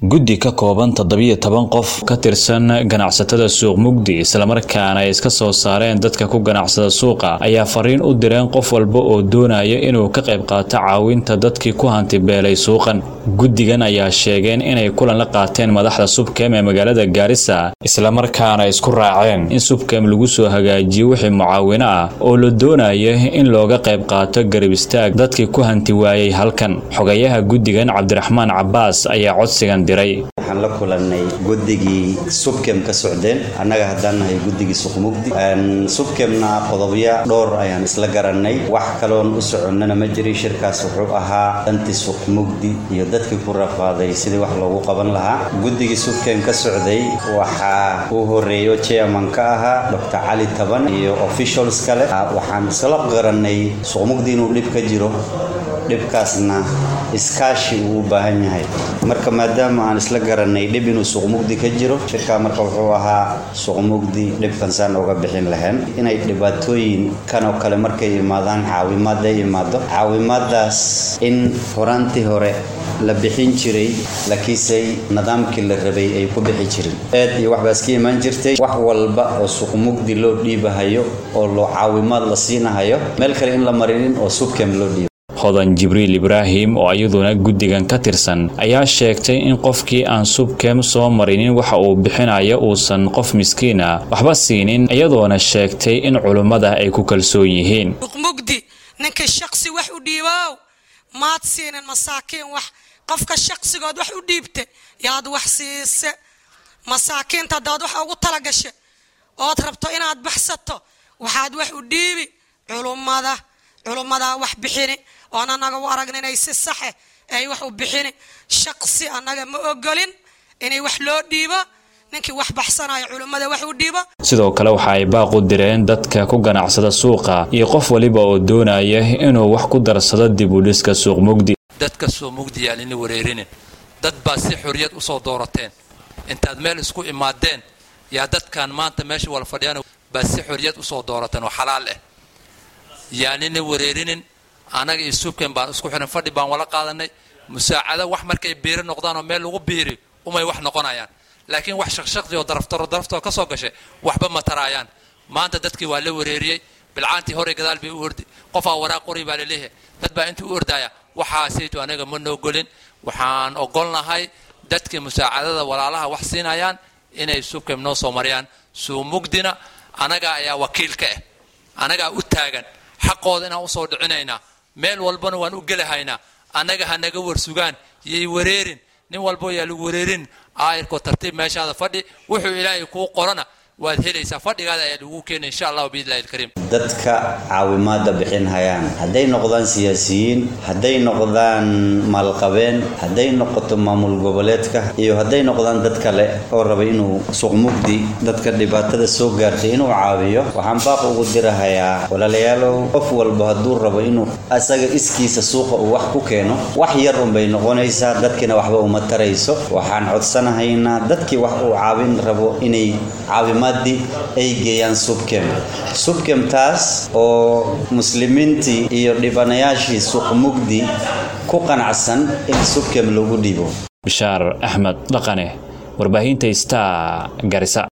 guddi ka kooban toddobiyo toban qof ka tirsan ganacsatada suuq mugdi islamarkaana ay iska soo saareen dadka ku ganacsada suuqa ayaa fariin u direen qof walba oo doonaya inuu ka qayb qaato caawinta dadkii ku hantibeelay suuqan guddigan ayaa sheegeen inay kulan la qaateen madaxda subkem ee magaalada gaarisa islamarkaana isku raaceen in subkem lagu soo hagaajiyo wixii mucaawino ah oo la doonayo in looga qayb qaato garab istaag dadkii ku hanti waayey halkan xogayaha guddigan cabdiraxmaan cabaas ayaa codsigan waxaan la kulanay guddigii subkem ka socdeen annaga haddaan nahay guddigii suqmugdi subkemna qodobya dhowr ayaan isla garanay wax kaloon u soconnana ma jirin shirkaas wuxuu ahaa dantii suqmugdi iyo dadkii ku rafaaday sidii wax loogu qaban lahaa guddigii subkem ka socday waxaa uu horeeyo chairman ka ahaa dr cali taban iyo officials kale waxaan isla garanay suqmugdi inuu dhib ka jiro dhibkaasna iskaashi uu u baahan yahay marka maadaama aan isla garanay dhib inuu suuqmugdi ka jiro shirkaa marka wuxuu ahaa suuqmugdi dhibkan saan uga bixin lahayn inay dhibaatooyin kan oo kale markay imaadaan caawimaad ay imaado caawimaadaas in horaantii hore la bixin jiray laakiinse nidaamkii la rabay ay ku bixi jirin eed iyo waxbaas ka imaan jirtay wax walba oo suuqmugdi loo dhiibahayo oo loo caawimaad la siinahayo meel kale in la marinin oo subkem loo dhiibo hodan jibriil ibraahim oo iyaduna guddigan ka tirsan ayaa sheegtay in qofkii aan subkem soo marinin waxa uu bixinayo uusan qof miskiina waxba siinin iyadoona sheegtay in culummada ay ku kalsoon yihiin mugdi ninkii shaqsi wax u dhiibow maad siinin masaakiin wax qofka shaqsigood wax u dhiibta yaad wax siise masaakiinta haddaad wax ugu talagasha ood rabto inaad baxsato waxaad wax u dhiibi culummada culummadaa wax bixini oon annaga u aragna inay si saxe ay wax u bixini shaqsi annaga ma ogolin inay wax loo dhiibo ninkii wax baxsanayo culummada wax u dhiibo sidoo kale waxa ay baaq u direen dadka ku ganacsada suuqa iyo qof waliba oo doonaya inuu wax ku darsado dib u dhiska suuq mugdi dadka suuq mugdi yaan ini wareerinin dad baa si xorriyad u soo doorateen intaad meel isku imaadeen yaa dadkan maanta meesha wala fadhiyaan baa si xorriyad usoo doorateen oo xalaal ah yaanina wareerinin anaga iyo subken baan isku xiran fadhi baan wala qaadanay musaacado wax markay biiri noqdaan oo meel lagu biiri umay wax noqonayaan laakiin wax shaqshaqdi oo daraftaro daraftoo ka soo gashay waxba ma taraayaan maanta dadkii waa la wareeriyey bilcaantii hore gadaal bay u ordi qofaa waraaq qori baa laleeyahay dad baa intuu u ordaya waxaasaytu anaga ma noogolin waxaan ogolnahay dadkii musaacadada walaalaha wax siinayaan inay subkem noo soo mariyaan suumugdina anaga ayaa wakiilka ah anagaa u taagan xaqooda inaan usoo dhicinaynaa meel walbana waan u gelahaynaa annaga ha naga warsugaan yay wareerin nin walbo yaa lagu wareerin aayirkoo tartiib meeshaada fadhi wuxuu ilaahay kuu qorana waad helaysaa fadhigaada ayaa lagu keena insha allahu biidlahi alkariim dadka caawimaada bixin hayaan hadday noqdaan siyaasiyiin hadday noqdaan maalqabeen hadday noqoto maamul goboleedka iyo hadday noqdaan dad kale oo raba inuu suuqmugdi dadka dhibaatada soo gaartay inuu caawiyo waxaan baaq ugu dirahayaa walaalayaalow qof walba hadduu rabo inuu asaga iskiisa suuqa uu wax ku keeno wax yar unbay noqonaysaa dadkiina waxba uma tarayso waxaan codsanahaynaa dadkii wax uu caawin rabo inay caawima ay geeyaan subkem subkem taas oo muslimiintii iyo dhibanayaashii suuqmugdi ku qanacsan in subkem lagu dhibo bishaar axmed dhaqane warbaahinta star garisa